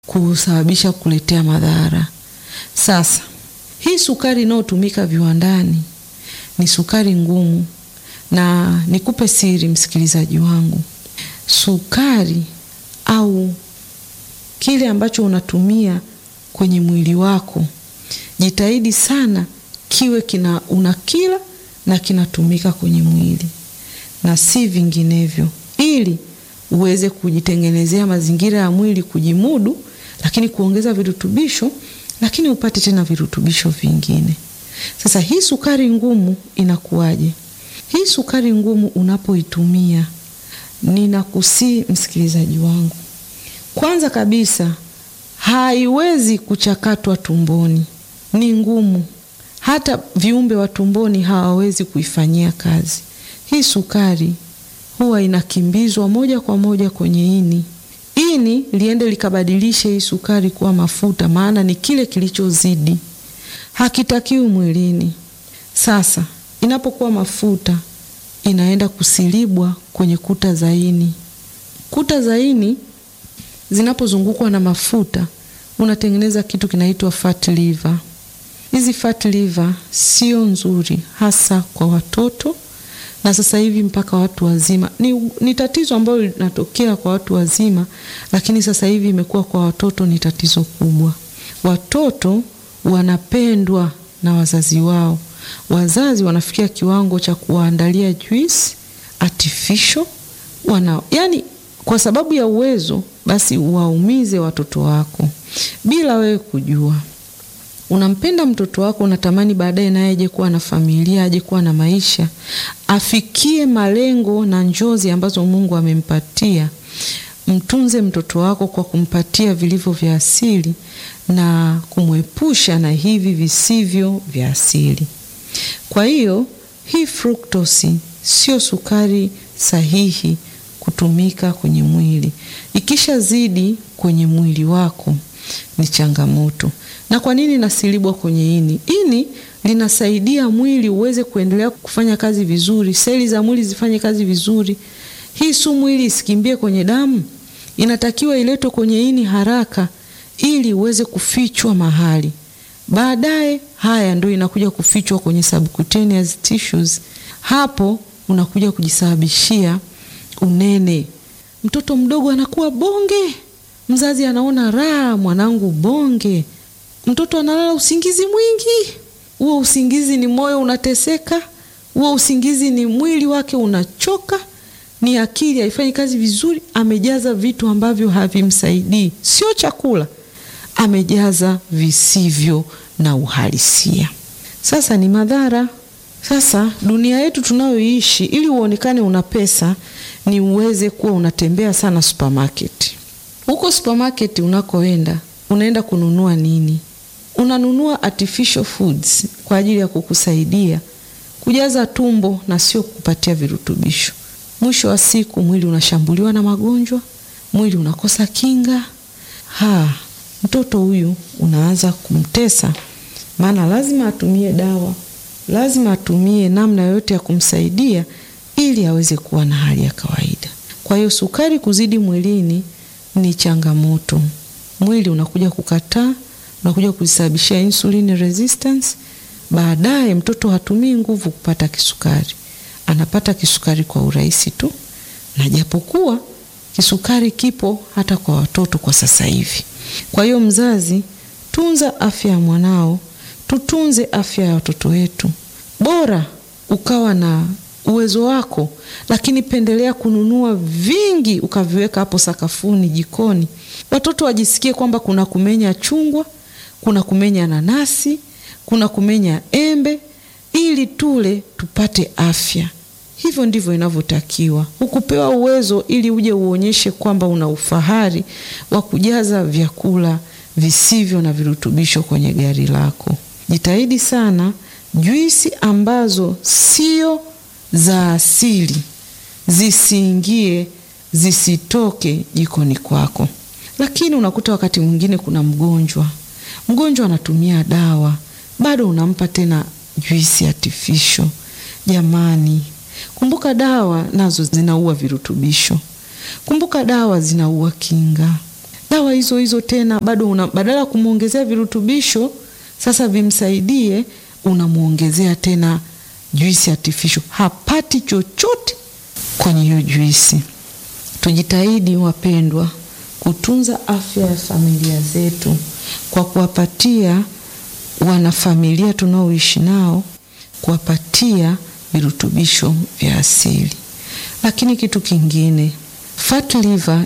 kusababisha kuletea madhara. Sasa hii sukari inayotumika viwandani ni sukari ngumu, na nikupe siri, msikilizaji wangu, sukari au kile ambacho unatumia kwenye mwili wako, jitahidi sana kiwe kina unakila na kinatumika kwenye mwili na si vinginevyo, ili uweze kujitengenezea mazingira ya mwili kujimudu, lakini kuongeza virutubisho, lakini upate tena virutubisho vingine. Sasa hii sukari ngumu inakuwaje? Hii sukari ngumu unapoitumia, ninakusii msikilizaji wangu, kwanza kabisa haiwezi kuchakatwa tumboni, ni ngumu. Hata viumbe wa tumboni hawawezi kuifanyia kazi. Hii sukari huwa inakimbizwa moja kwa moja kwenye ini, ini liende likabadilishe hii sukari kuwa mafuta, maana ni kile kilichozidi, hakitakiwi mwilini. Sasa inapokuwa mafuta, inaenda kusilibwa kwenye kuta za ini. Kuta za ini zinapozungukwa na mafuta, unatengeneza kitu kinaitwa fat liver. Hizi fat liver sio nzuri, hasa kwa watoto na sasa hivi mpaka watu wazima. Ni, ni tatizo ambalo linatokea kwa watu wazima, lakini sasa hivi imekuwa kwa watoto ni tatizo kubwa. Watoto wanapendwa na wazazi wao, wazazi wanafikia kiwango cha kuwaandalia juice artificial wana, yani kwa sababu ya uwezo, basi waumize watoto wako bila wewe kujua. Unampenda mtoto wako, unatamani baadaye naye aje kuwa na familia, aje kuwa na maisha, afikie malengo na njozi ambazo Mungu amempatia. Mtunze mtoto wako kwa kumpatia vilivyo vya asili na kumwepusha na hivi visivyo vya asili. Kwa hiyo hii fructose sio sukari sahihi kutumika kwenye mwili. Ikishazidi kwenye mwili wako ni changamoto. Na kwa nini nasilibwa kwenye ini? Ini linasaidia mwili uweze kuendelea kufanya kazi vizuri, seli za mwili zifanye kazi vizuri. Hii sumu ili isikimbie kwenye damu, inatakiwa iletwe kwenye ini haraka ili uweze kufichwa mahali. Baadaye haya ndio inakuja kufichwa kwenye subcutaneous tissues. Hapo unakuja kujisababishia unene. Mtoto mdogo anakuwa bonge, mzazi anaona raha, mwanangu bonge. Mtoto analala usingizi mwingi. Huo usingizi ni moyo unateseka, huo usingizi ni mwili wake unachoka, ni akili haifanyi kazi vizuri. Amejaza vitu ambavyo havimsaidii, sio chakula, amejaza visivyo na uhalisia. Sasa ni madhara. Sasa dunia yetu tunayoishi, ili uonekane una pesa, ni uweze kuwa unatembea sana supermarket. Huko supermarket unakoenda, unaenda kununua nini? Unanunua artificial foods kwa ajili ya kukusaidia kujaza tumbo na sio kukupatia virutubisho. Mwisho wa siku mwili unashambuliwa na magonjwa, mwili unakosa kinga. Ha, mtoto huyu unaanza kumtesa, maana lazima atumie dawa, lazima atumie namna yoyote ya kumsaidia ili aweze kuwa na hali ya kawaida. Kwa hiyo sukari kuzidi mwilini ni changamoto. Mwili unakuja kukataa unakuja kusababishia insulin resistance. Baadaye mtoto hatumii nguvu kupata kisukari, anapata kisukari kwa urahisi tu, na japokuwa kisukari kipo hata kwa watoto kwa sasa hivi. Kwa hiyo mzazi, tunza afya ya mwanao, tutunze afya ya watoto wetu. Bora ukawa na uwezo wako, lakini pendelea kununua vingi ukaviweka hapo sakafuni, jikoni, watoto wajisikie kwamba kuna kumenya chungwa kuna kumenya nanasi, kuna kumenya embe, ili tule tupate afya. Hivyo ndivyo inavyotakiwa. Hukupewa uwezo ili uje uonyeshe kwamba una ufahari wa kujaza vyakula visivyo na virutubisho kwenye gari lako. Jitahidi sana, juisi ambazo sio za asili zisiingie, zisitoke jikoni kwako. Lakini unakuta wakati mwingine kuna mgonjwa mgonjwa anatumia dawa, bado unampa tena juisi artificial. Jamani, kumbuka dawa nazo zinaua virutubisho, kumbuka dawa zinaua kinga. dawa hizo hizo tena bado una, badala ya kumwongezea virutubisho sasa vimsaidie, unamwongezea tena juisi artificial, hapati chochote kwenye hiyo juisi. Tujitahidi wapendwa, kutunza afya ya familia zetu kwa kuwapatia wanafamilia tunaoishi nao, kuwapatia virutubisho vya asili. Lakini kitu kingine, fat liver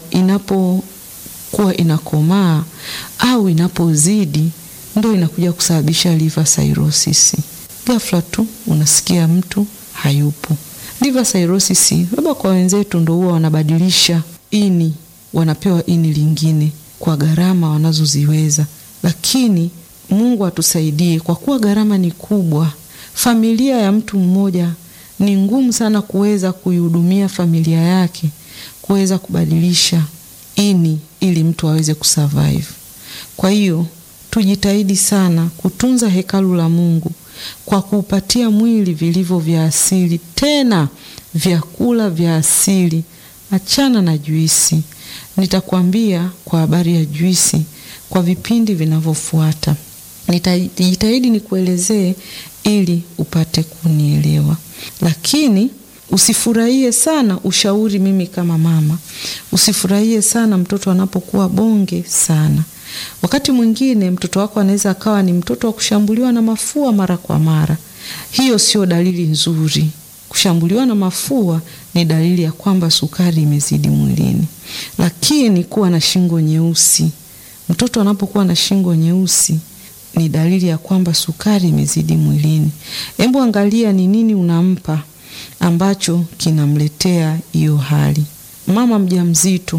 inapokuwa inakomaa au inapozidi, ndo inakuja kusababisha liver cirrhosis. Ghafla tu unasikia mtu hayupo. Liver cirrhosis labda kwa wenzetu ndo huwa wanabadilisha ini, wanapewa ini lingine kwa gharama wanazoziweza, lakini Mungu atusaidie, kwa kuwa gharama ni kubwa. Familia ya mtu mmoja ni ngumu sana kuweza kuihudumia familia yake, kuweza kubadilisha ini ili mtu aweze kusurvive. Kwa hiyo tujitahidi sana kutunza hekalu la Mungu kwa kuupatia mwili vilivyo vya asili, tena vyakula vya asili. Achana na juisi. Nitakwambia kwa habari ya juisi kwa vipindi vinavyofuata. Nitajitahidi nikuelezee ili upate kunielewa, lakini usifurahie sana ushauri. Mimi kama mama, usifurahie sana mtoto anapokuwa bonge sana. Wakati mwingine mtoto wako anaweza akawa ni mtoto wa kushambuliwa na mafua mara kwa mara. Hiyo sio dalili nzuri. Kushambuliwa na mafua ni dalili ya kwamba sukari imezidi mwilini. Lakini kuwa na shingo nyeusi, mtoto anapokuwa na shingo nyeusi ni dalili ya kwamba sukari imezidi mwilini. Hebu angalia ni nini unampa ambacho kinamletea hiyo hali. Mama mjamzito,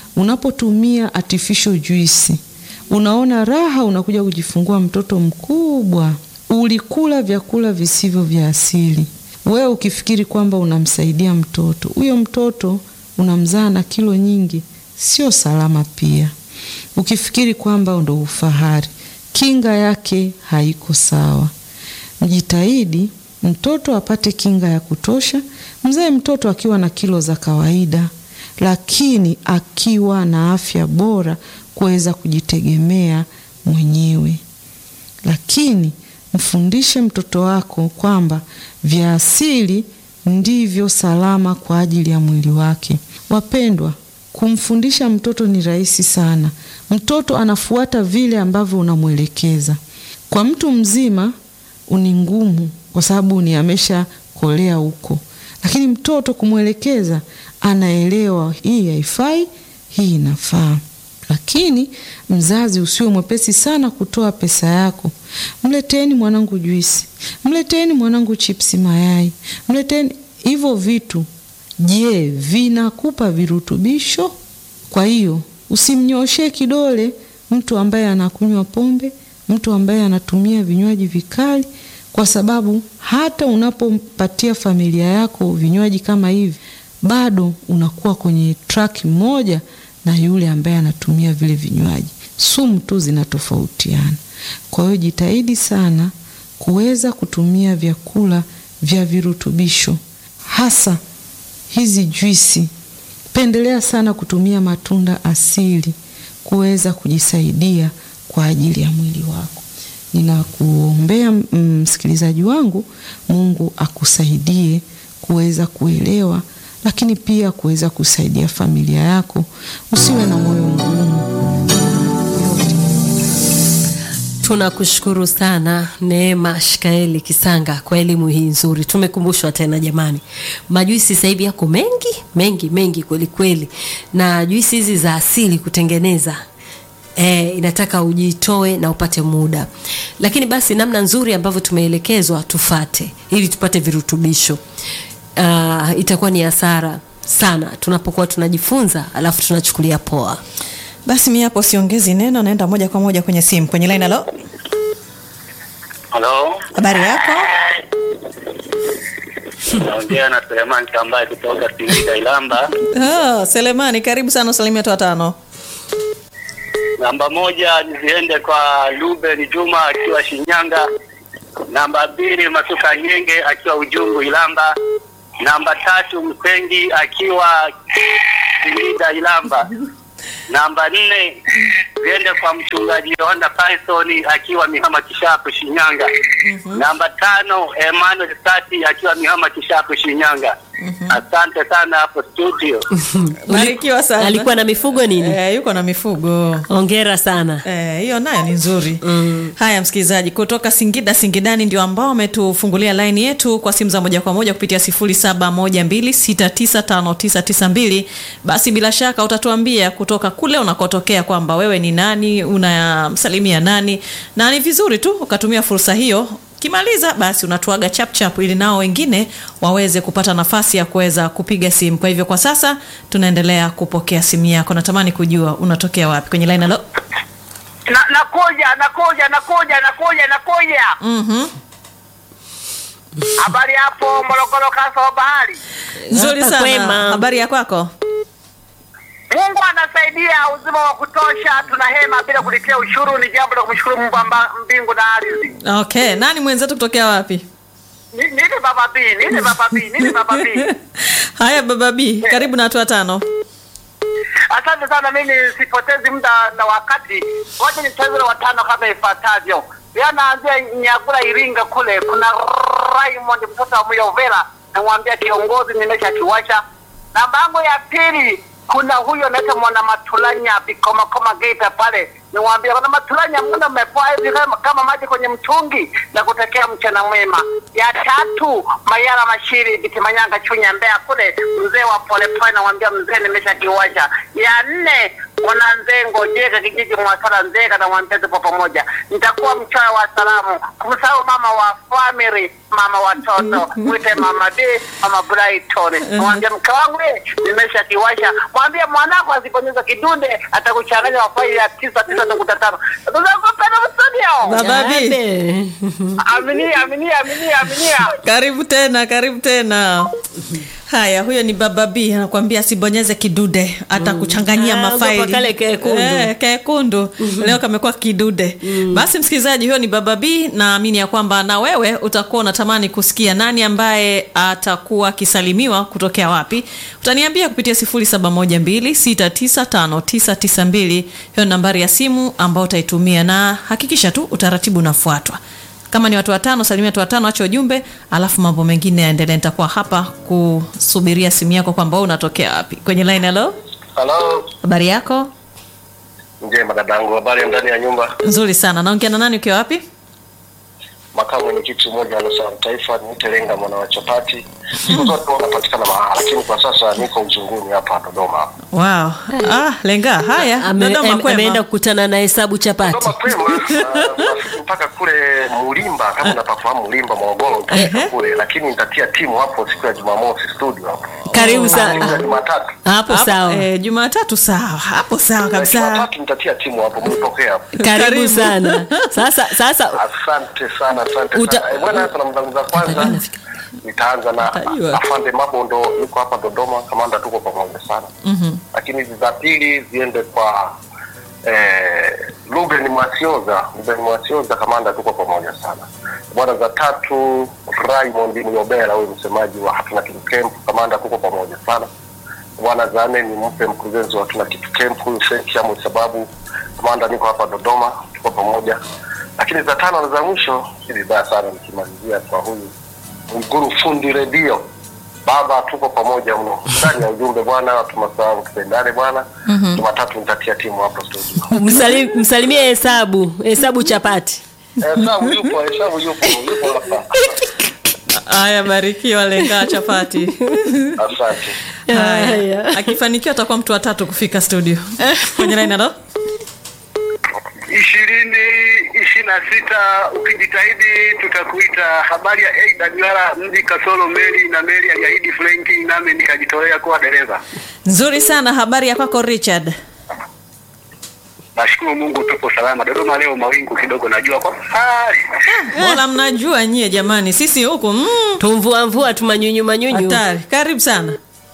unapotumia artificial juice, unaona raha, unakuja kujifungua mtoto mkubwa, ulikula vyakula visivyo vya asili. Wewe ukifikiri kwamba unamsaidia mtoto, huyo mtoto unamzaa na kilo nyingi, sio salama. Pia ukifikiri kwamba ndo ufahari kinga yake haiko sawa. Mjitahidi mtoto apate kinga ya kutosha. Mzae mtoto akiwa na kilo za kawaida, lakini akiwa na afya bora kuweza kujitegemea mwenyewe. Lakini mfundishe mtoto wako kwamba vya asili ndivyo salama kwa ajili ya mwili wake. Wapendwa, kumfundisha mtoto ni rahisi sana. Mtoto anafuata vile ambavyo unamwelekeza. Kwa mtu mzima ni ngumu, kwa sababu ni amesha kolea huko, lakini mtoto kumwelekeza, anaelewa hii haifai, hii inafaa. Lakini mzazi usiwe mwepesi sana kutoa pesa yako. Mleteni mwanangu juisi, mleteni mwanangu chipsi mayai, mleteni hivyo vitu. Je, vinakupa virutubisho? Kwa hiyo usimnyoshee kidole mtu ambaye anakunywa pombe, mtu ambaye anatumia vinywaji vikali, kwa sababu hata unapompatia familia yako vinywaji kama hivi, bado unakuwa kwenye track moja na yule ambaye anatumia vile vinywaji. Sumu tu zinatofautiana. Kwa hiyo jitahidi sana kuweza kutumia vyakula vya virutubisho, hasa hizi juisi. Pendelea sana kutumia matunda asili kuweza kujisaidia kwa ajili ya mwili wako. Ninakuombea msikilizaji wangu, Mungu akusaidie kuweza kuelewa, lakini pia kuweza kusaidia familia yako. Usiwe na moyo mgumu. Tunakushukuru sana Neema Shikaeli Kisanga kwa elimu hii nzuri. Tumekumbushwa tena jamani, majuisi sasa hivi yako mengi mengi mengi kweli kweli, na juisi hizi za asili kutengeneza E, inataka ujitoe na upate muda, lakini basi namna nzuri ambavyo tumeelekezwa tufate ili tupate virutubisho. Uh, itakuwa ni hasara sana tunapokuwa tunajifunza alafu tunachukulia poa. Basi mi hapo siongezi neno, naenda moja kwa moja kwenye simu kwenye line. Halo, Halo, habari yako? naongea na Suleiman Kambaye kutoka Singida Ilamba. Oh, Selemani, karibu sana, usalimia watu watano. Namba moja niziende kwa Ruben Juma akiwa Shinyanga. Namba mbili Masuka Nyenge akiwa Ujungu Ilamba. Namba tatu Msengi akiwa Singida Ilamba. Namba nne ziende kwa mchungaji Yohana Python akiwa Mihama Kishapu Shinyanga. Namba tano Emmanuel Sati akiwa Mihama Kishapu Shinyanga. Asante sana hapo studio. Barikiwa sana. alikuwa na mifugo nini Eh, yuko na mifugo ongera sana Eh, hiyo nayo ni nzuri Mm. haya msikilizaji kutoka singida singidani ndio ambao wametufungulia laini yetu kwa simu za moja kwa moja kupitia 0712695992 basi bila shaka utatuambia kutoka kule unakotokea kwamba wewe ni nani unamsalimia nani na ni vizuri tu ukatumia fursa hiyo kimaliza basi unatuaga chapchap ili nao wengine waweze kupata nafasi ya kuweza kupiga simu kwa hivyo kwa sasa tunaendelea kupokea simu yako natamani kujua unatokea wapi kwenye line alo Na, nakuja nakuja nakuja nakuja nakuja. Mhm. Habari hapo Morogoro kasa wa bahari. nzuri Hapa sana kwema. habari ya kwako Mungu anasaidia uzima wa kutosha, tuna hema bila kulipia ushuru. Ni jambo la kumshukuru Mungu amba mbingu na ardhi. okay nani mwenzetu kutokea wapi Ni- Nini baba B, nini baba B, nini baba B. haya baba b karibu na watu watano Asante sana, mimi sipotezi muda na wakati, wacha nicheze watano kama ifuatavyo. Yanaanzia Nyagura, Iringa kule, kuna Raymond mtoto wa Muyovera, namwambia kiongozi, nimesha kiwasha. Namba yangu ya pili kuna huyo anaitwa mwana Matulanya Bikomakoma Geita pale, niwaambia kuna Matulanya, mbona mmepoa hivi kama, kama maji kwenye mtungi na kutekea mchana mwema. Ya tatu Mayara Mashiri Bitimanyanga Chunya Mbeya kule, mzee wa polepole, namwambia mzee, nimesha kiwasha. Ya nne mwana Nzengo Jega kijiji Mwasala Nzega, namwambia tupo pamoja, nitakuwa mchoyo wa salamu, kumsahau mama wa family, mama watoto, mwite mama D, mama Brighton, namwambia mke wangu eh, nimesha kiwasha, mwambie mwanako asiponyeza kidude atakuchanganya mafaili ya tisa tisa nukta tano. Tunakupenda studio. baba b Abe. Aminia, aminia, aminia, aminia. karibu tena karibu tena haya huyo ni baba b anakuambia asibonyeze kidude atakuchanganyia Ah, mafaili ogopa kale kekundu. Eh, kekundu leo kamekuwa kidude basi msikilizaji huyo ni baba b naamini ya kwamba na wewe utakuwa unatamani kusikia nani ambaye atakuwa akisalimiwa kutokea wapi utaniambia kupitia 0712695992 hiyo ni nambari ya simu ambayo utaitumia na hakikisha tu utaratibu unafuatwa kama ni watu watano salimia watu watano acha ujumbe alafu mambo mengine yaendelee nitakuwa hapa kusubiria simu yako kwamba wewe unatokea wapi kwenye line halo Halo, habari yako njema dadangu, habari ya ndani ya nyumba. nzuri sana naongea na nani ukiwa wapi Makamu mwenyekiti mmoja wa Nusa Taifa ni Telenga mwana wa chapati. Siku zote wanapatikana mahala, lakini kwa sasa niko uzunguni hapa Dodoma. wow. ah, lenga haya Ame- dodoma am- ameenda kwema kukutana na hesabu chapati Dodoma kwema, ah, nafika mpaka kule Mulimba, kama unapafahamu Mulimba Morogoro, nitafika kule, lakini nitatia timu hapo siku ya Jumamosi studio hapo. karibu Siku ya sana Jumatatu. hapo Hapo, sawa eh, jumatatu sawa hapo sawa Na kabisa Jumatatu nitatia timu hapo, mlipokea hapo. karibu Karibu. sana sasa sasa Asante sana, asante Uta- sana. Eh, Bwana, salamu zangu za kwanza nitaanza na Utajua. afande Mabondo, yuko hapa Dodoma. Kamanda, tuko pamoja sana lakini hizi za pili ziende kwa eh, Ruben Mwasioza. Ruben Mwasioza, kamanda, tuko pamoja sana bwana. Za tatu Raymond Myobera, huyu msemaji wa hatuna kitu camp, kamanda, tuko pamoja sana bwana. Za nne ni mpe mkurugenzi wa hatuna kitu camp, huyu Frank Shamu, sababu kamanda, niko hapa Dodoma, tuko pamoja. Lakini za tano na za mwisho si vibaya sana nikimalizia kwa huyu Mguru fundi redio baba, tuko pamoja mno ndani ya ujumbe bwana, tumasahau tupendane bwana. Jumatatu nitatia timu hapo studio. msali, msalimie hesabu hesabu chapati Hesabu yupo, hesabu yupo, yupo hapa. haya barikiwa lenga chapati Asante. haya Haya. akifanikiwa atakuwa mtu wa tatu kufika studio kwenye line halo ishirini ishirini na sita ukijitahidi tutakuita. Habari ya Aida Duara mji kasoro meli na meli aliahidi Frenki, nami nikajitolea kuwa dereva. nzuri sana habari ya kwako richard Nashukuru Mungu tupo salama. Dodoma leo mawingu kidogo, najua kwa mbali. mbona mnajua nyie jamani sisi huku mm, tumvua mvua tumanyunyu manyunyu hatari karibu sana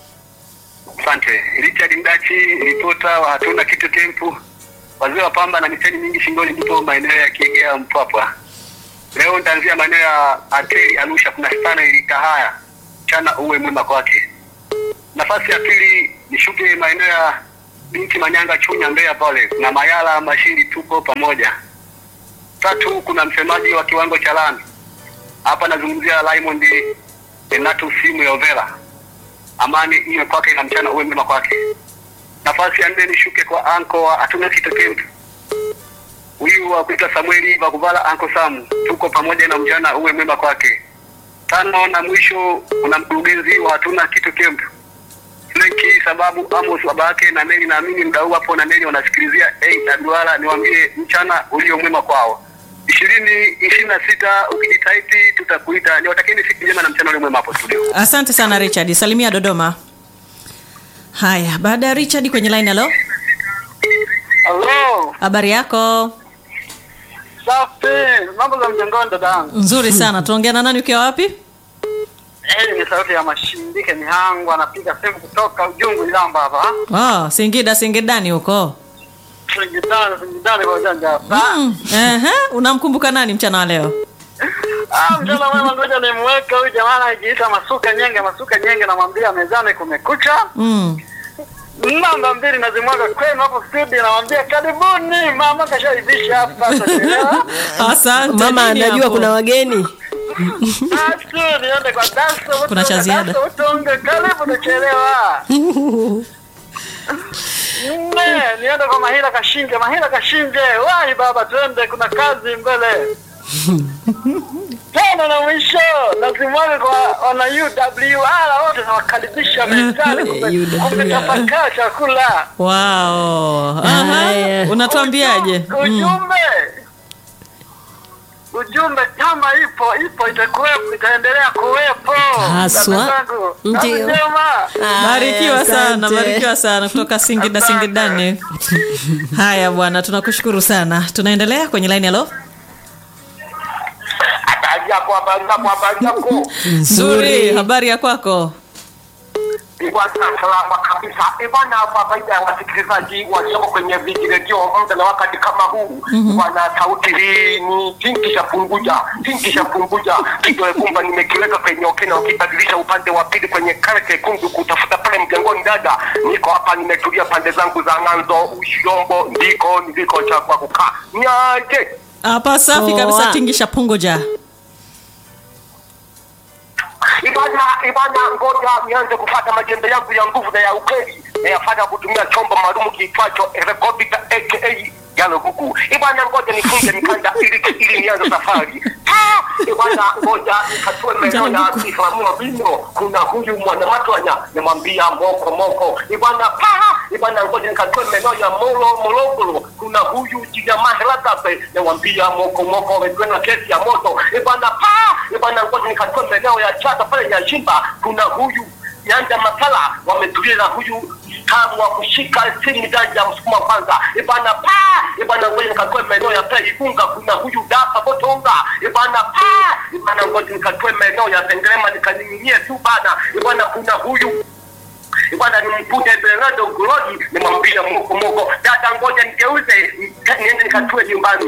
Asante Richard Mdachi, ripota wa hatuna kitu tempu, wazee wa pamba na miteni mingi shingoni, ndipo maeneo ya Kiegea Mpwapwa. Leo nitaanzia maeneo ya Ateri Arusha, kuna sana ilikahaya chana uwe mwema kwake. Nafasi ya pili nishuke maeneo ya binti Manyanga Chunya Mbeya pale na Mayala Mashiri tuko pamoja. Tatu kuna msemaji wa kiwango cha lami hapa, nazungumzia Raymond Renato simu ya Overa. Amani iwe kwake na mchana uwe mwema kwake. Nafasi ya nne nishuke kwa anko wa hatuna kitu kempu huyu wa kuitwa Samueli Vakuvala anko Samu, tuko pamoja na mchana uwe mwema kwake. Tano na mwisho kuna mkurugenzi wa hatuna kitu kempu Frenki sababu Amos babake na Neli, naamini mdau hapo na Neli wanasikilizia AWR, niwaambie mchana ulio mwema kwao. ishirini ishirini na sita ukijitahidi tutakuita. Niwatakieni siku njema na mchana ulio mwema hapo studio. Asante sana Richard, salimia Dodoma. Haya, baada ya Richard kwenye line, halo, Halo, habari yako? safi. Mambo za mjengoni dadangu. Nzuri sana. Tunaongea na nani ukiwa wapi? Hii ni sauti ya Mashindike Mihangu, anapiga simu kutoka Ujungu Ilamba hapa. Oh, Singida Singidani huko. Singidani, Singidani kwa ujanja hapa. Mm. Ehe, unamkumbuka nani mchana wa leo? Ah, mjana mwema, ngoja nimweke huyu jamaa anajiita Masuka Nyenge. Masuka Nyenge, namwambia mezani kumekucha. Mm. Namba mbili nazimwaga kwenu hapo studio, namwambia karibuni. Mama kashaivisha hapa, atachelewa. Asante. mama nini anajua hapo? kuna wageni Basi niende kwa Daso, Kuna cha ziada. Daso, utunge, karibu, utachelewa. Nne, niende kwa Mahila Kashinje. Mahila Kashinje, wahi baba, twende, kuna kazi mbele. Tano na mwisho nazimwaga kwa wana UWR wote, nawakaribisha mezani kume- kumetapakaa chakula. Wow. Aha. Haya. Unatuambiaje? Uju- Ujumbe ujumbe, kama ipo ipo, itakuwepo, itaendelea kuwepo. Haswa. Dada zangu, Ndio. kazi njema. Barikiwa Haya, sana, asante. barikiwa sana kutoka Singida Asante. Singidani. Haya bwana, tunakushukuru sana. Tunaendelea kwenye line halo. Habari yako, habari yako, habari yako. Nzuri, habari ya kwako? Bwana salama kabisa. Eh, Bwana, kwa faida ya wasikilizaji walioko kwenye vijiredio muda na wakati kama huu, bwana, sauti hii ni tingisha punguja, tingisha punguja. Kidole gumba nimekiweka kwenye okena, ukibadilisha upande wa pili kwenye kale kekundu kutafuta pale mjengoni. Dada, niko hapa, nimetulia pande zangu za ng'anzo, Ushirombo, ndiko niliko chagua kukaa. Nyaje Hapa safi Poa. kabisa, tingisha pungoja. Ibana, ibana, ngoja nianze kupata majembe yangu ya nguvu na ya ukweli nayafanya kutumia chombo maalum kiitwacho helikopta aka yalo kuku. Ibana, ngoja nifunge mikanda ili ili nianze safari. Ah, Ibana, ngoja nikatue maeneo ya kifahamua vino. Kuna huyu mwanamatwanya namwambia moko moko. Ibana, pa ibana, ngoja nikatue maeneo ya molo mologolo. Kuna huyu jijamaa helagape namwambia moko moko, wamekwenda kesi ya moto. Ibana, pa ibana, ngoja nikatue maeneo ya chata pale ya shimba. Kuna huyu Nyanja Masala wametulia na huyu tabu wa kushika simu janja msukuma kwanza ibana pa ibana ngoja nikatoe maeneo ya pale Igunga kuna huyu dapa Botonga ibana pa ibana ngoja nikatoe maeneo ya Sengerema nikaning'inie tu bana ibana kuna huyu ibana nimkute Bernardo Gulodi nimwambia moko moko dada ngoja nigeuze ni- niende nikatue nyumbani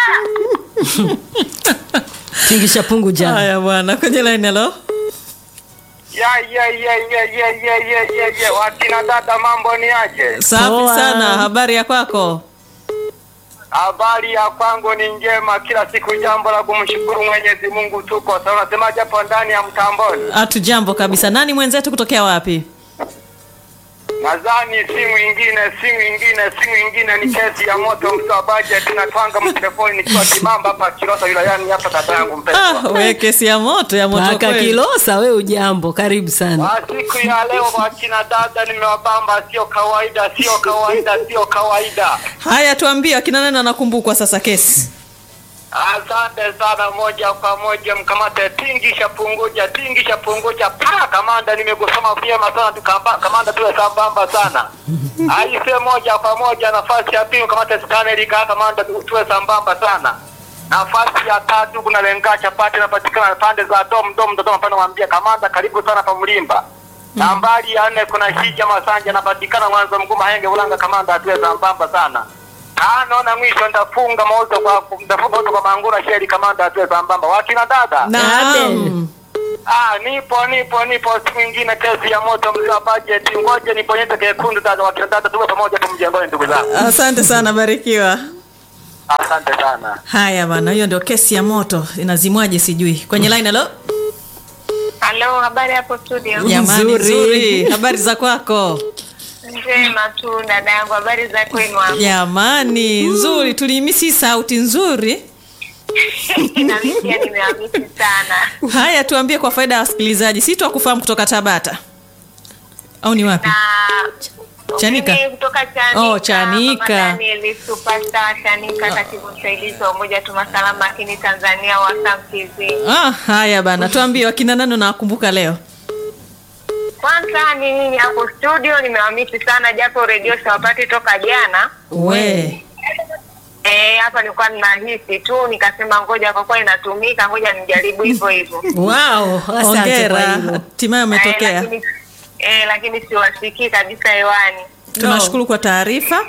tingisha pungu jana Haya bwana, kwenye line halo. Ya ya ya ya ya ya ya ya ya wakina dada, mambo ni aje? Safi Poa. sana, habari ya kwako? Habari ya kwangu ni njema, kila siku jambo la kumshukuru Mwenyezi Mungu. Tuko sasa, unasemaje hapo ndani ya mtamboni? Hatu jambo kabisa. Nani mwenzetu kutokea wapi? Nadhani simu ingine, simu ingine, simu ingine ni kesi ya moto msabaje, tunatwanga mtelefoni nikiwa Kimamba hapa Kilosa wilayani hapa, dada yangu Ah, mpendwa. we kesi ya moto ya moto paka kweli. kilosa we ujambo karibu sana Kwa siku ya leo wakina dada nimewabamba, sio kawaida, sio kawaida, sio kawaida. Haya, tuambie akina nani anakumbukwa sasa kesi? Asante sana, moja kwa moja mkamate tingisha punguja, tingisha punguja, pa kamanda, nimegusoma vyema sana tukamba, kamanda tuwe sambamba sana. Aise, moja kwa moja, nafasi ya pili mkamate Stanley ka kamanda, tu- tuwe sambamba sana. Nafasi ya tatu kuna lenga chapati inapatikana pande za dom dom Dodoma, pande mwambia kamanda, karibu sana pa Mlimba. Nambari ya nne kuna Shija Masanja anapatikana Mwanza Mguma Henge Ulanga, kamanda atuwe sambamba sana tano na mwisho ndafunga mauzo kwa ndafunga mauzo kwa Mangura Sheri kamanda atuwe sambamba. Wakina dada Naam. Ah, nipo nipo nipo, siku nyingine kesi ya moto mzee budget, ngoja nibonyeze kekundu sasa, wakina dada tuwe pamoja hapo mjengoni, ndugu zangu. asante sana barikiwa Asante sana. haya bana hiyo ndio kesi ya moto inazimwaje sijui kwenye line halo Halo, habari hapo studio? jamani Nzuri. nzuri habari za kwako Njema tu dada yangu, habari za kwenu hapo? jamani nzuri tulimisi sauti nzuri Na mimi pia nimewamisi sana. haya tuambie kwa faida ya wasikilizaji si twakufahamu kutoka tabata au ni wapi Na Chanika? mimi kutoka Chanika. Oh, Chanika. Mama Daniel Superstar Chanika, katibu msaidizi wa Umoja Tuma Salama lakini Tanzania wa SAMTV. ah, haya bana tuambie wakina nani unawakumbuka leo Kwanza ni mimi hapo studio nimewamisi sana, japo redio siwapati toka jana. we Eh, hapa nilikuwa ninahisi tu nikasema ngoja kwa kuwa inatumika ngoja nijaribu hivyo hivyo. wow Asante kwa hongera hilo. hatimaye Eh, umetokea lakini, eh, lakini siwasikii kabisa hewani. tunashukuru kwa taarifa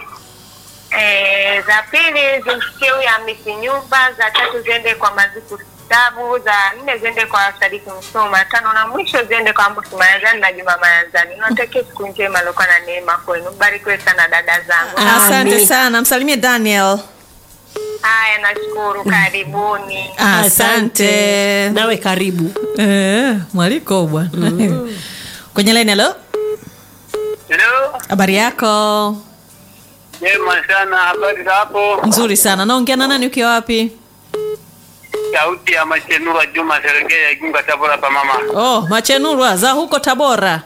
Eh, za pili zimsikie huyu Hamisi Nyumba, za tatu ziende kwa Maziku Stabu, za nne ziende kwa Sadiki Msoma, tano na mwisho ziende kwa Ambosi Mayazani na Juma Mayazani. Nawatakia siku njema aliokuwa na neema kwenu. Mbarikiwe sana dada zangu. asante Amin. sana msalimie daniel Haya, nashukuru, karibuni. asante nawe karibu eh, mwaliko bwana kwenye line halo Hello, habari yako jema sana, habari za hapo? nzuri sana naongea na nani ukiwa wapi Sauti ya Machenura Juma Serengea Igunga Tabora pa mama. oh machenurwa za huko tabora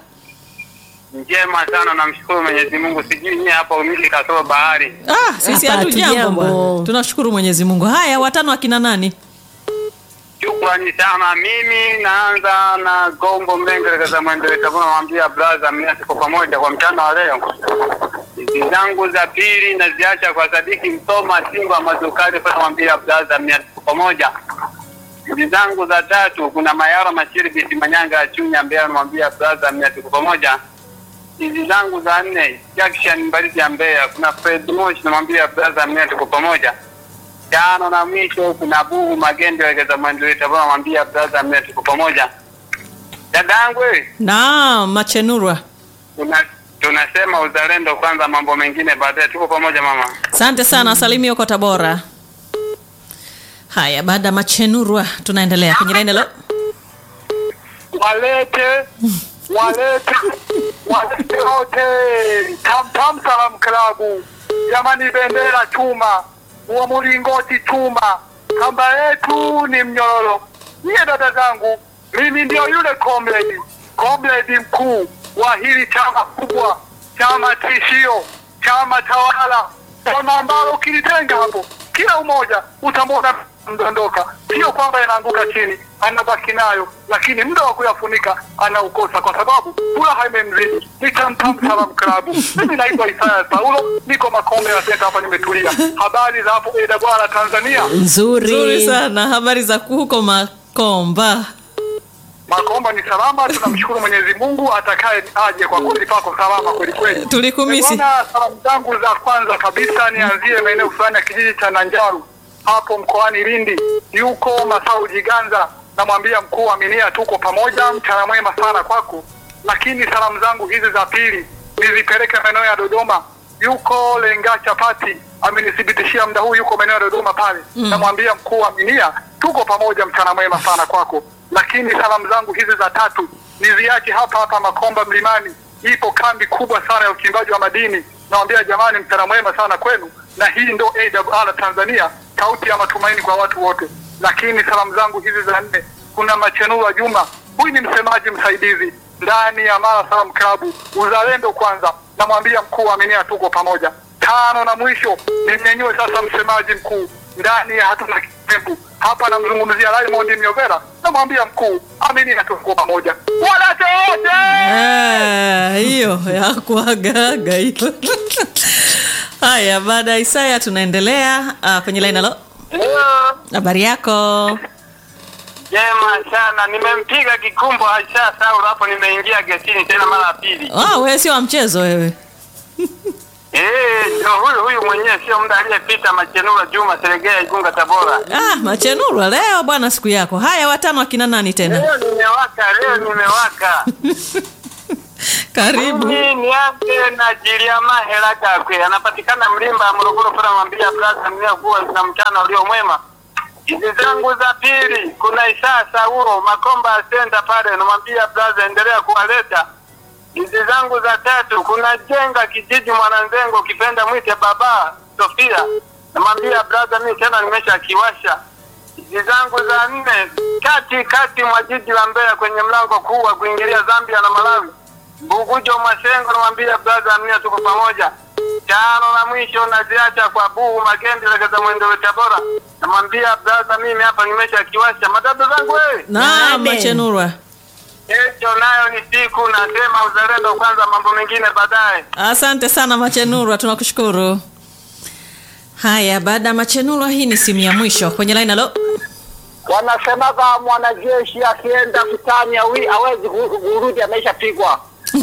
Njema sana, namshukuru Mwenyezi Mungu. Sijui nyie hapa umili kasoro bahari. ah, sisi Hapa hatu jambo hatujambo. bwana tunashukuru mwenyezi mungu haya watano akina nani Shukrani sana. Mimi naanza na Gombo Mlenge za Mwendele Tabora, namwambia brother, mimi tuko pamoja kwa mchana wa leo. Hizi zangu za pili naziacha kwa Sadiki Msoma Simba Mazukari, kwa namwambia brother, mimi tuko pamoja. Hizi zangu za tatu kuna Mayara Mashiri Biti Manyanga ya Chunya Mbeya, namwambia brother, mimi tuko pamoja. Hizi zangu za nne Jackson Mbaridi ya Mbeya, kuna Fred Moshi, namwambia brother, mimi tuko pamoja tano na mwisho kuna Buhu Magende wekeza maendeleo Tabora, namwambia brother, mimi tuko pamoja. Dada yangu wewe, naam machenurwa tuna tunasema uzalendo kwanza, mambo mengine baadaye. Tuko pamoja mama. asante sana wasalimie huko tabora haya baada ya machenurwa tunaendelea kwenye line halo Walete walete walete wote Tamtam Salam Klabu, jamani, bendera chuma, wa mlingoti chuma, kamba yetu ni mnyororo. Nyie dada zangu, mimi ndio yule comrade comrade mkuu wa hili chama kubwa, chama tishio, chama tawala, chama ambalo ukilitenga hapo, kila umoja utamwona mdondoka. Sio kwamba yanaanguka chini, anabaki nayo, lakini muda wa kuyafunika anaukosa, kwa sababu furaha imemzidi. Ni Tamtam Salam Klabu. Mimi naitwa Isaya Saulo, niko Makombe ya Senta hapa, nimetulia. Habari za hapo Eda Bwala, Tanzania. nzuri nzuri sana habari za huko makomba Makomba ni salama, tunamshukuru Mwenyezi Mungu atakaye aje kwa kundi pako salama kweli kweli. tulikumisi Bwana, salamu zangu za kwanza kabisa nianzie maeneo fulani ya kijiji cha Nanjaru hapo mkoani Lindi. Yuko Masau Jiganza, namwambia mkuu wa Minia, tuko pamoja, mchana mwema sana kwako. Lakini salamu zangu hizi za pili nizipeleke maeneo ya Dodoma. Yuko Lenga Chapati amenithibitishia muda huu yuko maeneo ya Dodoma pale, namwambia mkuu wa Minia, tuko pamoja, mchana mwema sana kwako. Lakini salamu zangu hizi za tatu niziache hapa hapa Makomba Mlimani ipo kambi kubwa sana ya uchimbaji wa madini. Nawambia jamani, mchana mwema sana kwenu, na hii ndo AWR Tanzania, sauti ya matumaini kwa watu wote. Lakini salamu zangu hizi za nne, kuna Machenua Juma, huyu ni msemaji msaidizi ndani ya Mara Salam Klabu, uzalendo kwanza, namwambia mkuu wa Aminia, tuko pamoja. Tano na mwisho, nimnyanyue sasa msemaji mkuu ndani ya hatuna kitembu hapa, namzungumzia Raymond Myovera, namwambia mkuu Aminia, tuko pamoja, walete wote Ah, hiyo ya kuagaga hiyo haya baada ya isaya tunaendelea uh, kwenye line halo habari yako Jema sana, nimempiga kikumbo Aisha Saulo hapo, nimeingia getini tena mara ya pili. ah, wewe sio wa mchezo wewe Eh, ndio huyu huyu mwenyewe, sio muda aliyepita, Machenura Juma Seregea, Igunga, Tabora. Ah, Machenurwa, leo bwana, siku yako. Haya, watano akina nani tena? Leo nimewaka, leo nimewaka. Karibu. Mimi nianze na Jiliama Hela Gakwe, anapatikana Mlimba, Morogoro, pale mwambia brother mnia kuwa na mchana ulio mwema. Hizi zangu za pili, kuna Isa Saulo Makomba Center pale, namwambia brother endelea kuwaleta. Hizi zangu za tatu, kuna Jenga kijiji Mwananzengo, kipenda mwite baba Sofia, namwambia brother mimi tena nimesha kiwasha. Hizi zangu za nne, kati kati mwa jiji la Mbeya kwenye mlango kuu wa kuingilia Zambia na Malawi. Bugujo Masengo namwambia brother Amnia tuko pamoja. Tano na mwisho naziacha kwa Buu Magendi legeza mwendo wa Tabora. Namwambia brother mimi hapa nimesha kiwasha matatu zangu wewe. Naam, Amen. Machenurwa. Kesho nayo ni siku nasema uzalendo kwanza mambo mengine baadaye. Asante sana Machenurwa, tunakushukuru. Haya, baada ya Machenurwa, hii ni simu ya mwisho kwenye line. Halo, Wanasemaga mwanajeshi akienda vitani awi hawezi ku- kurudi ameshapigwa.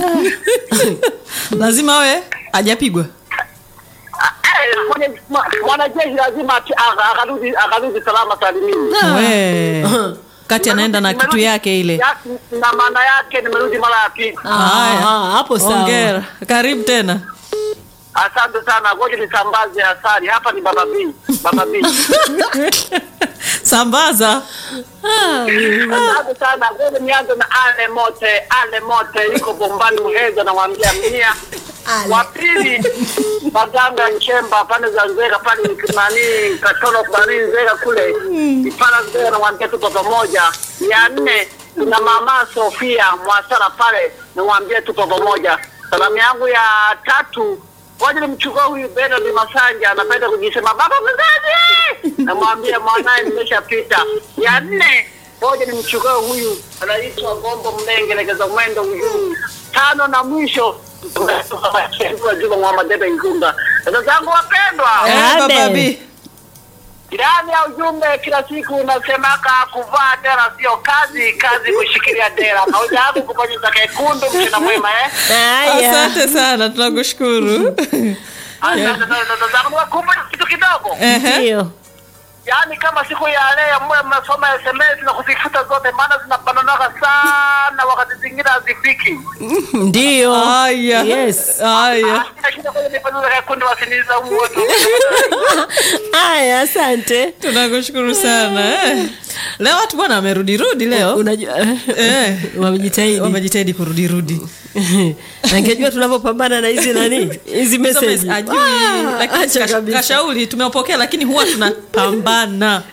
lazima we hajapigwa. Eh, mwenye- mwa- Mwanajeshi lazima ati- aka- akarudi akarudi salama salimini. We kati anaenda na kitu yake ile. Ya- Na maana yake nimerudi mara ya pili. Haya, Ah, hapo sawa. Hongera, karibu tena. Asante sana, ngoja nisambaze asali. Hapa ni Baba B. Baba B. Sambaza. Asante sana, ngoja nianze na ale mote, ale mote iko bombani Muheza, namwambia mia wa pili Maganga Nchemba pande za Nzega pale nani Katoro pale Nzega kule Ipala Nzega, namwambia tuko pamoja. Ya nne na mama Sofia Mwasara pale, namwambia tuko pamoja. Salamu yangu ya tatu Ngoja nimchukue huyu Bernard Masanja, anapenda kujisema baba mzazi, namwambia mwanaye nimeshapita. Ya nne, ngoja nimchukue huyu anaitwa Gombo Mlenge, legeza mwendo huyu. Tano na mwisho Juma Muhammad Debe Ngunga. Dada zangu wapendwa, Eh, Amen. Baba B. ndani ya ujumbe kila siku unasemaka kuvaa dera sio kazi, kazi kushikilia dera. Haujaanza kubonyeza kekundu, mchana mwema eh? Haya. Asante sana, tunakushukuru. Asante sana dada zangu, wakumbuke kitu kidogo. Ehe. Ndio. Yaani kama siku ya leo mwe mnasoma SMS na kuzifuta zote, maana zinabananaga sana, wakati zingine hazifiki. Ndio. Haya. Yes. Haya. Sina shida kwenye nipanua kundi wasiniza humu wote. Haya, asante. Tunakushukuru sana. Eh. Leo watu bwana wamerudi-rudi leo. Unajua Eh. wamejitahidi. Wamejitahidi kurudi-rudi. Angejua tunavyopambana na hizi nani? Hizi message. Ajui, Ah, lakini acha kasha- kabisa. kashauri tumeupokea lakini huwa tunapambana.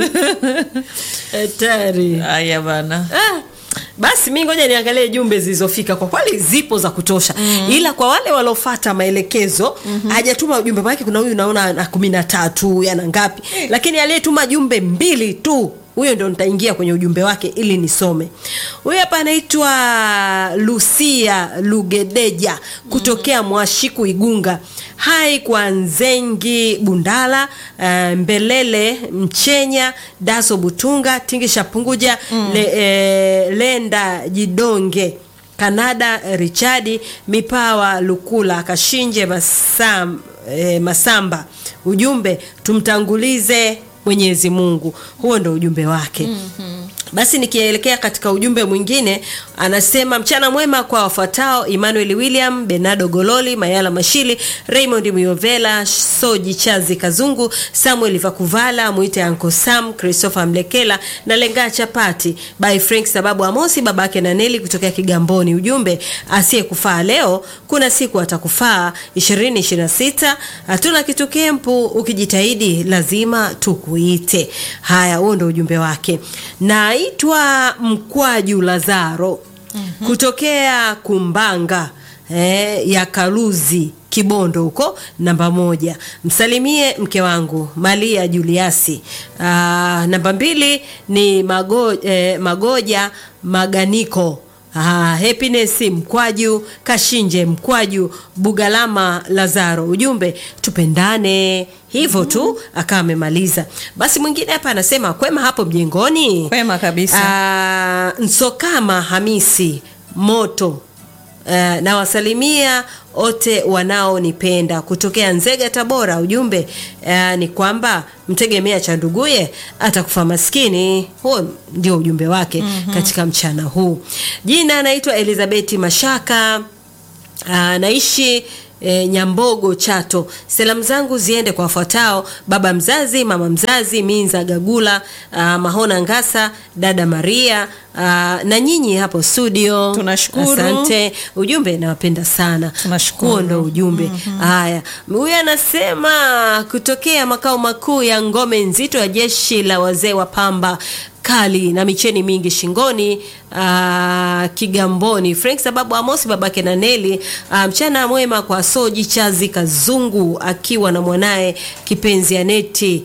Hatari. Haya bana. Ah, basi mi ngoja niangalie jumbe zilizofika kwa kweli zipo za kutosha mm. ila kwa wale waliofata maelekezo mm-hmm. hajatuma ujumbe maake kuna huyu naona na kumi na tatu yana ngapi lakini aliyetuma jumbe mbili tu huyo ndo nitaingia kwenye ujumbe wake ili nisome huyu hapa anaitwa lucia lugedeja kutokea mwashiku igunga hai kwa nzengi bundala uh, mbelele mchenya daso butunga tingisha punguja mm. le, e, lenda jidonge kanada richadi mipawa lukula kashinje masam, e, masamba ujumbe tumtangulize mwenyezi mungu huo ndo ujumbe wake mm-hmm. basi nikielekea katika ujumbe mwingine anasema mchana mwema kwa wafuatao emmanuel william benardo gololi mayala mashili raymond miovela soji chazi kazungu samuel vakuvala mwite anko sam christopher mlekela na lengaa chapati by frank sababu amosi babake na neli kutokea kigamboni ujumbe asiyekufaa leo kuna siku atakufaa 2026 hatuna kitu kempu ukijitahidi lazima tukuite haya huo ndo ujumbe wake naitwa mkwaju lazaro mm-hmm. kutokea kumbanga eh, ya kaluzi kibondo huko namba moja msalimie mke wangu malia juliasi Aa, namba mbili ni mago, eh, magoja maganiko Ah, happiness mkwaju kashinje mkwaju bugalama lazaro ujumbe tupendane hivyo tu akawa amemaliza basi mwingine hapa anasema kwema hapo mjengoni Kwema kabisa. Ah, nsokama hamisi moto uh, nawasalimia wote wanaonipenda kutokea Nzega, Tabora. Ujumbe uh, ni kwamba mtegemea cha nduguye atakufa maskini. Huo ndio ujumbe wake mm-hmm. katika mchana huu. Jina anaitwa Elizabeth Mashaka. Ah, naishi E, Nyambogo Chato. Salamu zangu ziende kwa wafuatao: baba mzazi, mama mzazi, Minza Gagula, ah, Mahona Ngasa, dada Maria ah, na nyinyi hapo studio. Tunashukuru. Asante. Ujumbe nawapenda sana. Tunashukuru. Huo ndo ujumbe. Haya, huyu anasema kutokea makao makuu ya ngome nzito ya jeshi la wazee wa pamba kali na micheni mingi shingoni aa, Kigamboni. Frank sababu Amosi babake na Neli. aa, mchana mwema kwa Soji Chazi Kazungu akiwa na mwanaye kipenzi Aneti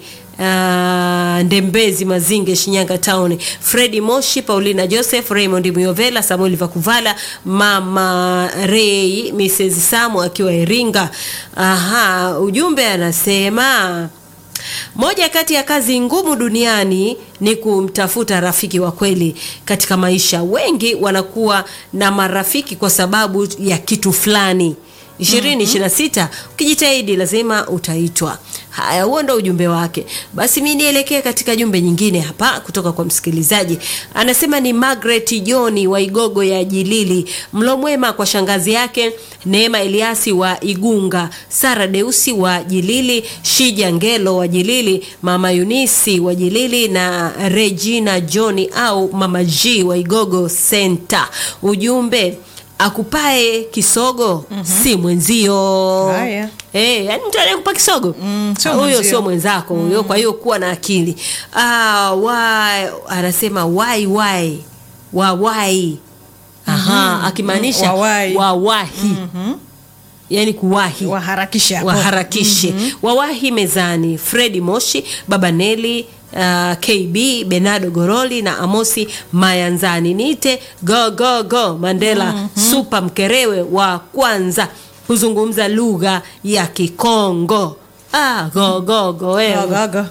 Uh, Ndembezi Mazinge Shinyanga Town, Fredi Moshi, Paulina Joseph, Raymond Muyovela, Samuel Vakuvala, Mama Ray, Mrs. Samu akiwa Iringa. Aha, ujumbe anasema moja kati ya kazi ngumu duniani ni kumtafuta rafiki wa kweli katika maisha. Wengi wanakuwa na marafiki kwa sababu ya kitu fulani. ishirini ishirini na sita ukijitahidi lazima utaitwa. Haya, huo ndo ujumbe wake. Basi mi nielekee katika jumbe nyingine hapa kutoka kwa msikilizaji, anasema ni Margaret John wa Igogo ya Jilili. Mlo mwema kwa shangazi yake Neema Eliasi wa Igunga, Sara Deusi wa Jilili, Shija Ngelo wa Jilili, Mama Yunisi wa Jilili na Regina John au Mama G wa Igogo Center. Ujumbe akupae kisogo si mwenzio. Haya. Eh, yani mtu anayekupa kisogo Mm, sio Ah, huyo mwenzio. sio mwenzako huyo. Kwa hiyo kuwa na akili. Ah, why anasema why why wa why aha, akimaanisha Wawahi. wawahi yani kuwahi waharakisha hapo. waharakishe wawahi mezani fredi moshi baba neli uh, kb benado goroli na amosi mayanzani niite go go go mandela supa mkerewe wa kwanza kuzungumza lugha ya kikongo ah, go go go wewe Gaga.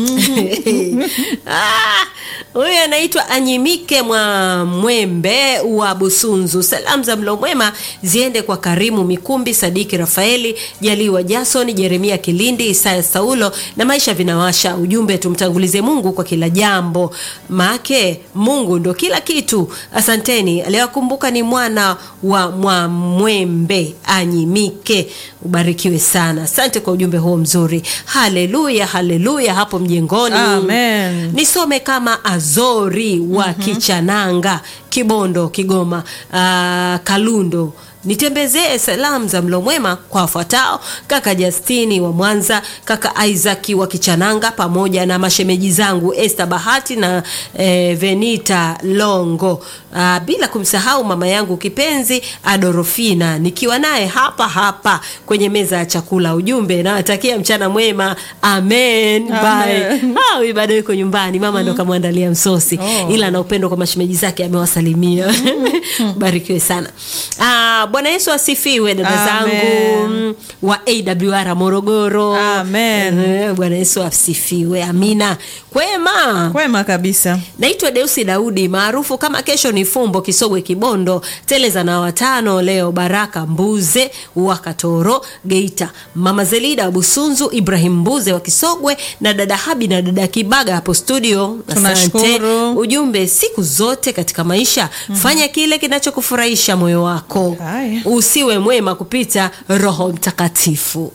Ah, huyu anaitwa Anyimike mwa Mwembe wa Busunzu. Salamu za mlo mwema ziende kwa Karimu Mikumbi, Sadiki Rafaeli, Jaliwa Jason, Jeremia Kilindi, Isaya Saulo na maisha vinawasha. Ujumbe, tumtangulize Mungu kwa kila jambo, maake Mungu ndo kila kitu. Asanteni. Aliyokumbuka ni mwana wa Mwamwembe Anyimike, ubarikiwe sana. Asante kwa ujumbe huo mzuri. Haleluya, haleluya hapo mjengoni. Amen. Nisome kama Azori wa Kichananga, Kibondo, Kigoma, ah, Kalundo. Nitembezee salamu za mlo mwema kwa wafuatao: kaka Justini wa Mwanza, kaka Isaac wa Kichananga, pamoja na mashemeji zangu Esther Bahati na eh, Venita Longo, ah, bila kumsahau mama yangu kipenzi Adorofina, nikiwa naye hapa hapa kwenye meza ya chakula. Ujumbe, nawatakia mchana mwema, amen, bye. Amen. Ah, huyu bado yuko nyumbani, mama ndo kamwandalia msosi Oh. ila na upendo kwa mashemeji zake amewasalimia. Barikiwe sana. Ah, Bwana Yesu asifiwe dada Amen. zangu mm, wa AWR Morogoro. Amen. Eh, Bwana Yesu asifiwe. Amina. Kwema. Kwema kabisa. Naitwa Deusi Daudi maarufu kama Kesho ni Fumbo, Kisogwe, Kibondo, Teleza na watano leo, Baraka Mbuze wa Katoro, Geita, Mama Zelida wa Busunzu, Ibrahim Mbuze wa Kisogwe na dada Habi na dada Kibaga hapo studio. Asante. Tunashukuru. Ujumbe, siku zote katika maisha fanya kile kinachokufurahisha moyo wako, Haya. usiwe mwema kupita Roho Mtakatifu.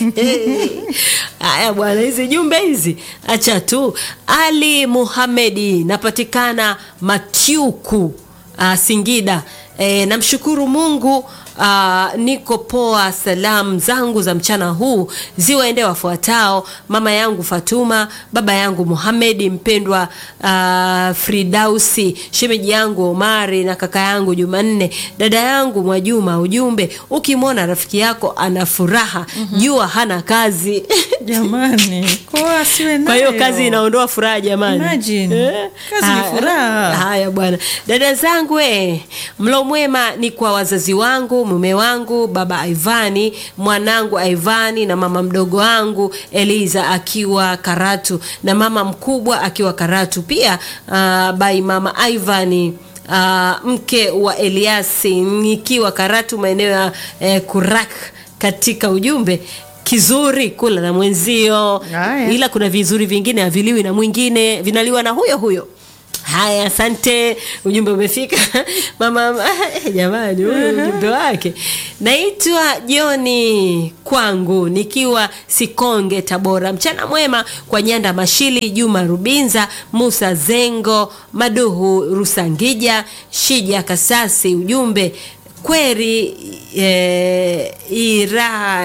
Haya bwana, hizi jumbe hizi acha tu. Ali Muhamedi, napatikana Matyuku, uh, Singida. E, namshukuru Mungu uh, niko poa. Salamu zangu za mchana huu ziwaende wafuatao: mama yangu Fatuma, baba yangu Muhamedi mpendwa, uh, Fridausi, shemeji yangu Omari na kaka yangu Jumanne, dada yangu Mwajuma. Ujumbe, ukimwona rafiki yako ana furaha jua hana kazi. Jamani, kwa asiwe Kwa hiyo nayo. kazi inaondoa furaha jamani. Imagine. Kazi ni Haya. furaha. Haya bwana, dada zangu eh, mlo mwema ni kwa wazazi wangu, mume wangu, baba Ivani, mwanangu Ivani na mama mdogo wangu Eliza akiwa Karatu na mama mkubwa akiwa Karatu pia. Uh, bai mama Ivani uh, mke wa Eliasi nikiwa Karatu maeneo ya eh, Kurak katika ujumbe kizuri kula na mwenzio Haya. ila kuna vizuri vingine haviliwi na mwingine vinaliwa na huyo huyo haya asante ujumbe umefika mama eh, jamani huyu ujumbe wake naitwa joni kwangu nikiwa sikonge tabora mchana mwema kwa nyanda mashili juma rubinza musa zengo maduhu rusangija shija kasasi ujumbe kweri eh, iraha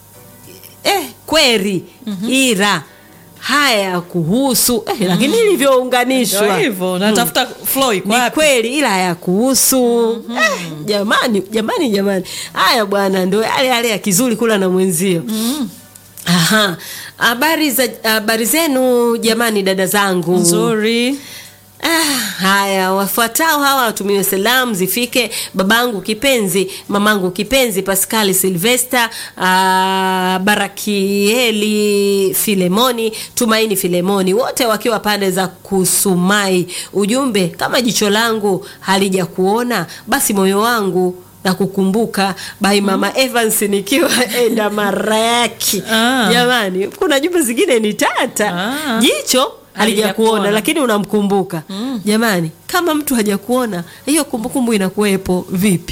eh, kweri ira haya kuhusu eh, lakini ilivyounganishwa Ndio hivyo natafuta flow iko ni wapi kweli ila ya kuhusu eh, jamani jamani jamani haya bwana ndo yale yale ya kizuri kula na mwenzio Aha. Habari za habari zenu jamani dada zangu. nzuri Ah, haya wafuatao hawa watumiwe salamu zifike babangu kipenzi mamangu kipenzi Pascali Silvester ah, Barakieli Filemoni Tumaini Filemoni wote wakiwa pande za Kusumai ujumbe kama jicho langu halija kuona basi moyo wangu na kukumbuka by mama Evans nikiwa enda maraki Ah. jamani kuna jumbe zingine ni tata Ah. jicho halijakuona Halijakuona. lakini unamkumbuka jamani kama mtu hajakuona hiyo kumbukumbu inakuwepo vipi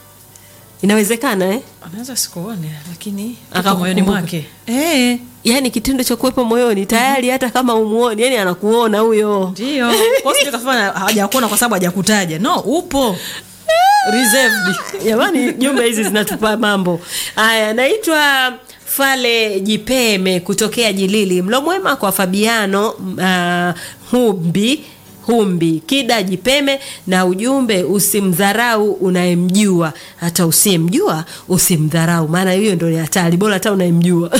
inawezekana eh? anaweza sikuone lakini Akakukumbuka. aka moyoni mwake eh yaani kitendo cha kuwepo moyoni tayari hata kama umuoni yani anakuona huyo ndio kwa sio kafanya hajakuona kwa sababu hajakutaja no upo reserved jamani jumbe hizi zinatupa mambo haya naitwa fale jipeme kutokea jilili mlo mwema kwa fabiano uh, humbi humbi kida jipeme na ujumbe usimdharau unayemjua hata usiyemjua usimdharau maana hiyo ndo ni hatari bora hata unayemjua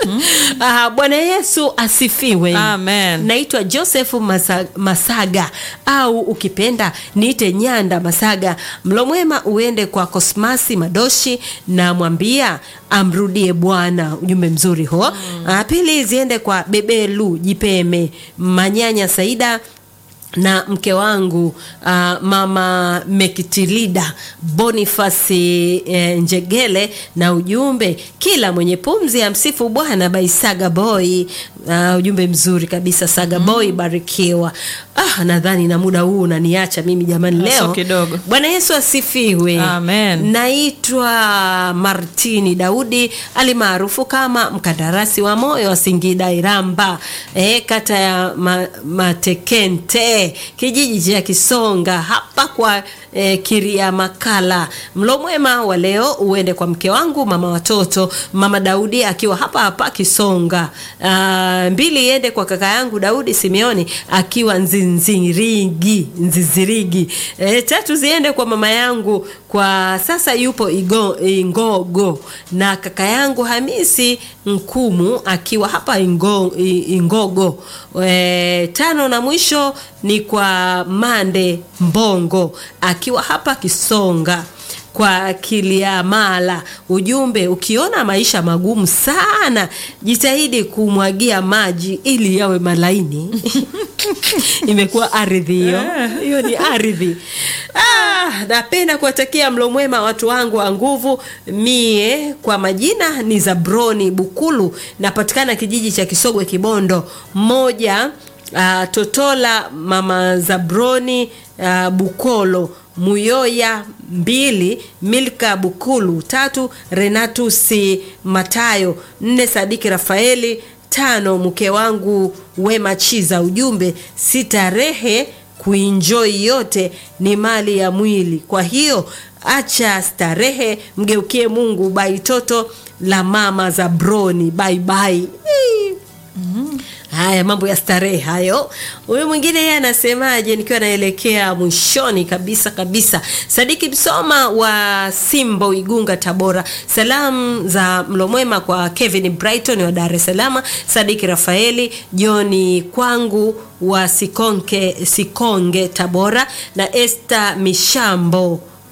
Ah, bwana yesu asifiwe Amen. naitwa joseph Masa, masaga au ukipenda niite nyanda masaga mlo mwema uende kwa kosmasi madoshi na mwambia amrudie bwana ujumbe mzuri huo mm. pili ziende kwa bebelu jipeme manyanya saida na mke wangu uh, mama mekitilida bonifasi eh, njegele na ujumbe kila mwenye pumzi ya msifu bwana by saga boy uh, ujumbe mzuri kabisa saga boy barikiwa ah, nadhani na muda huu unaniacha mimi jamani Ah, so leo kidogo. bwana yesu asifiwe Amen. naitwa martini daudi alimaarufu kama mkandarasi wa moyo wa singida iramba e, kata ya ma, matekente kijiji cha kisonga hapa kwa e, kiria makala mlo mwema wa leo uende kwa mke wangu mama watoto mama daudi akiwa hapa hapa kisonga Ah, mbili iende kwa kaka yangu daudi simeoni akiwa nzinzirigi nzizirigi e, tatu ziende kwa mama yangu kwa sasa yupo Igo, ingogo na kaka yangu hamisi nkumu akiwa hapa ingo, I- ingogo e, tano na mwisho ni kwa mande mbongo akiwa hapa kisonga kwa kiliamala ujumbe ukiona maisha magumu sana jitahidi kumwagia maji ili yawe malaini imekuwa ardhi hiyo hiyo ni ardhi ah, napenda kuwatakia mlo mwema watu wangu wa nguvu mie kwa majina ni zabroni bukulu napatikana kijiji cha kisogwe kibondo moja uh, totola mama zabroni uh, bukolo muyoya mbili milka bukulu tatu renatusi matayo nne sadiki rafaeli tano mke wangu wema chiza ujumbe sitarehe kuinjoi yote ni mali ya mwili kwa hiyo acha starehe mgeukie mungu baitoto la mama za broni baibai haya mambo ya starehe hayo huyu mwingine yeye anasemaje nikiwa naelekea mwishoni kabisa kabisa sadiki msoma wa simbo igunga tabora salamu za mlomwema kwa kevin brighton wa dar es salaam sadiki rafaeli joni kwangu wa sikonge, sikonge tabora na este mishambo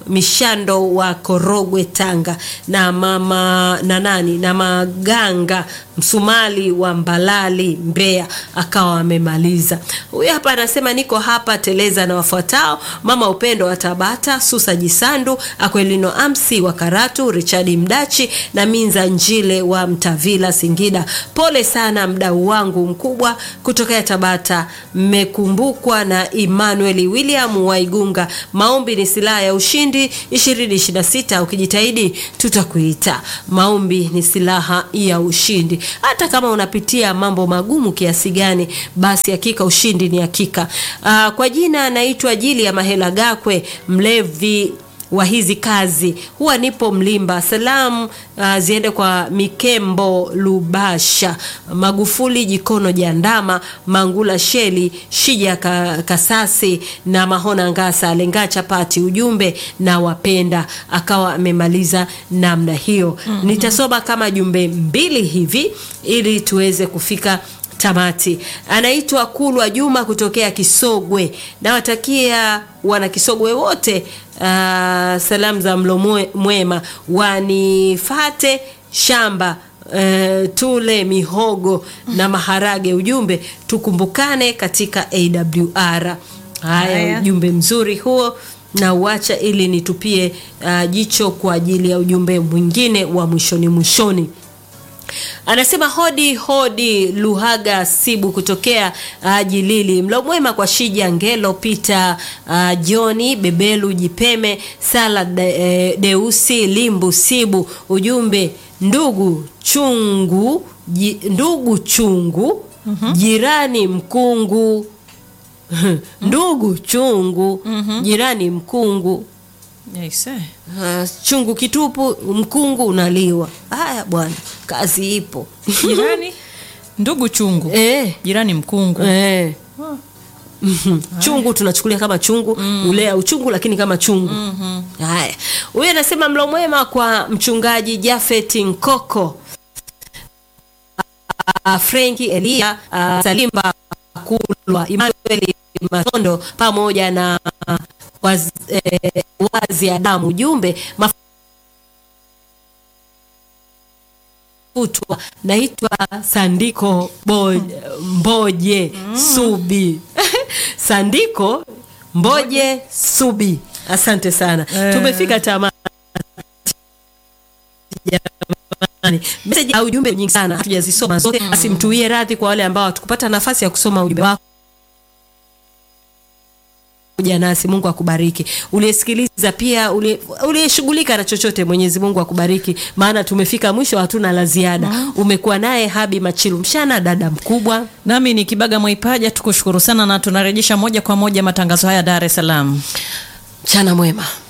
mishando wa korogwe tanga na mama na nani na maganga msumali wa mbalali mbeya akawa amemaliza huyu hapa anasema niko hapa teleza na wafuatao mama upendo wa tabata susa jisandu akwelino amsi wa karatu richadi mdachi na minza njile wa mtavila singida pole sana mdau wangu mkubwa kutokea tabata mmekumbukwa na emmanuel william waigunga maombi ni silaha ya ushindi 2026 ukijitahidi tutakuita maombi ni silaha ya ushindi hata kama unapitia mambo magumu kiasi gani basi hakika ushindi ni hakika uh, kwa jina anaitwa jili ya mahela gakwe mlevi wa hizi kazi huwa nipo mlimba salamu uh, ziende kwa mikembo lubasha magufuli jikono jandama mangula sheli shija ka, kasasi na mahona ngasa lengaa chapati ujumbe na wapenda akawa amemaliza namna hiyo mm-hmm. nitasoma kama jumbe mbili hivi ili tuweze kufika tamati anaitwa kulwa juma kutokea kisogwe nawatakia wana kisogwe wote uh, salamu za mlo mwe- mwema wanifate shamba Uh, tule mihogo na maharage ujumbe tukumbukane katika awr haya Haya. ujumbe mzuri huo na uacha ili nitupie uh, jicho kwa ajili ya ujumbe mwingine wa mwishoni mwishoni anasema hodi hodi luhaga sibu kutokea uh, jilili mlo mwema kwa shija ngelo pita uh, joni bebelu jipeme sala de, eh, deusi limbu sibu ujumbe ndugu chungu ji, ndugu chungu mm-hmm. jirani mkungu ndugu chungu mm-hmm. jirani mkungu Yes, eh. uh, chungu kitupu mkungu unaliwa haya bwana kazi ipo jirani ndugu chungu eh, jirani mkungu eh. Mhm. chungu tunachukulia kama chungu mm. ulea uchungu lakini kama chungu mm-hmm. haya huyu anasema mlo mwema kwa mchungaji jafet nkoko uh, frenki elia uh, salimba kulwa emmanuel matondo pamoja na uh, waz, eh, wazi adamu ujumbe mafutwa naitwa sandiko Bo, mboje subi sandiko mboje subi asante sana Eh. tumefika tamati jamani. Message au ujumbe nyingi sana hatujazisoma zote basi mtuie radhi kwa wale ambao hatukupata nafasi ya kusoma ujumbe wako kuja nasi mungu akubariki uliyesikiliza pia ulie- uliyeshughulika na chochote mwenyezi mungu akubariki maana tumefika mwisho hatuna la ziada umekuwa naye habi machilu mshana dada mkubwa nami ni kibaga mwaipaja tukushukuru sana na tunarejesha moja kwa moja matangazo haya dar es salaam mchana mwema